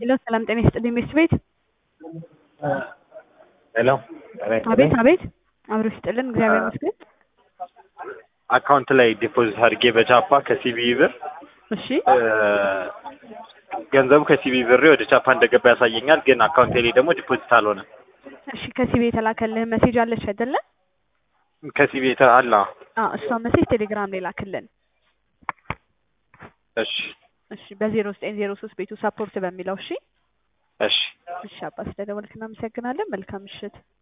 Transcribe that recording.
ሄሎ ሰላም ጤና ይስጥልኝ ሚስት ቤት ሄሎ አቤት አቤት አብሮ ይስጥልን እግዚአብሔር ይመስገን አካውንት ላይ ዲፖዚት አድርጌ በቻፓ ከሲቢ ብር እሺ ገንዘቡ ከሲቢ ብሬ ወደ ቻፓ እንደገባ ያሳየኛል፣ ግን አካውንቴ ላይ ደግሞ ዲፖዚት አልሆነም። እሺ ከሲቢ የተላከልህ ሜሴጅ አለች አይደለ ከሲቢ አላ አዎ እሷን ሜሴጅ ቴሌግራም ላይ ላክልን እሺ እሺ በዜሮ ዘጠኝ ዜሮ ሶስት ቤቱ ሰፖርት በሚለው እሺ እሺ እሺ አባ ስለደወልክ እናመሰግናለን መልካም ምሽት